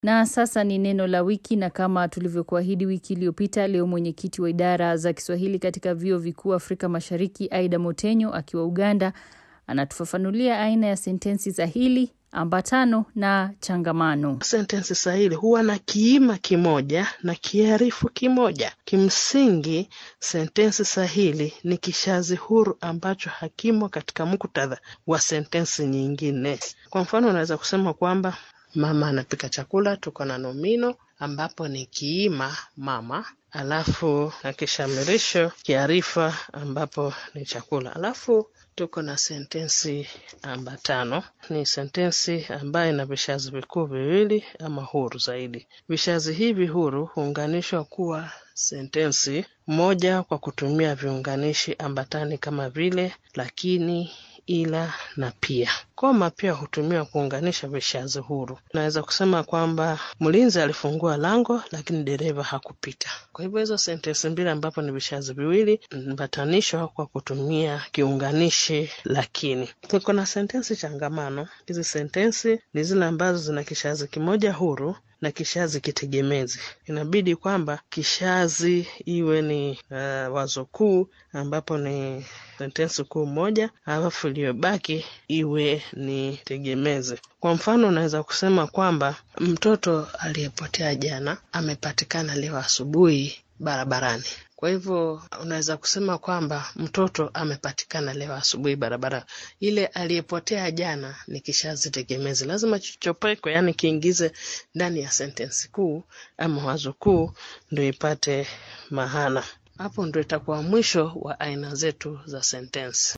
Na sasa ni neno la wiki, na kama tulivyokuahidi wiki iliyopita, leo mwenyekiti wa idara za Kiswahili katika vyuo vikuu Afrika Mashariki, Aida Motenyo akiwa Uganda, anatufafanulia aina ya sentensi sahili, ambatano na changamano. Sentensi sahili huwa na kiima kimoja na kiarifu kimoja. Kimsingi, sentensi sahili ni kishazi huru ambacho hakimo katika muktadha wa sentensi nyingine. Kwa mfano, unaweza kusema kwamba mama anapika chakula, tuko na nomino ambapo ni kiima mama, alafu na kishamirisho kiarifa ambapo ni chakula, alafu tuko na sentensi ambatano. Ni sentensi ambayo ina vishazi vikuu viwili ama huru zaidi. Vishazi hivi huru huunganishwa kuwa sentensi moja kwa kutumia viunganishi ambatani kama vile lakini, ila na pia. Koma pia hutumiwa kuunganisha vishazi huru. Naweza kusema kwamba mlinzi alifungua lango lakini dereva hakupita. Kwa hivyo hizo sentensi mbili ambapo ni vishazi viwili ambatanishwa kwa kutumia kiunganishi lakini. Tuko na sentensi changamano. Hizi sentensi ni zile ambazo zina kishazi kimoja huru na kishazi kitegemezi. Inabidi kwamba kishazi iwe ni uh, wazo kuu ambapo ni sentensi kuu moja, alafu iliyobaki iwe ni tegemezi. Kwa mfano, unaweza kusema kwamba mtoto aliyepotea jana amepatikana leo asubuhi barabarani. Kwa hivyo unaweza kusema kwamba mtoto amepatikana leo asubuhi barabara. Ile aliyepotea jana ni kishazi tegemezi, lazima chichopekwe, yaani kiingize ndani ya sentensi kuu ama wazo kuu, ndio ipate maana. Hapo ndio itakuwa mwisho wa aina zetu za sentensi.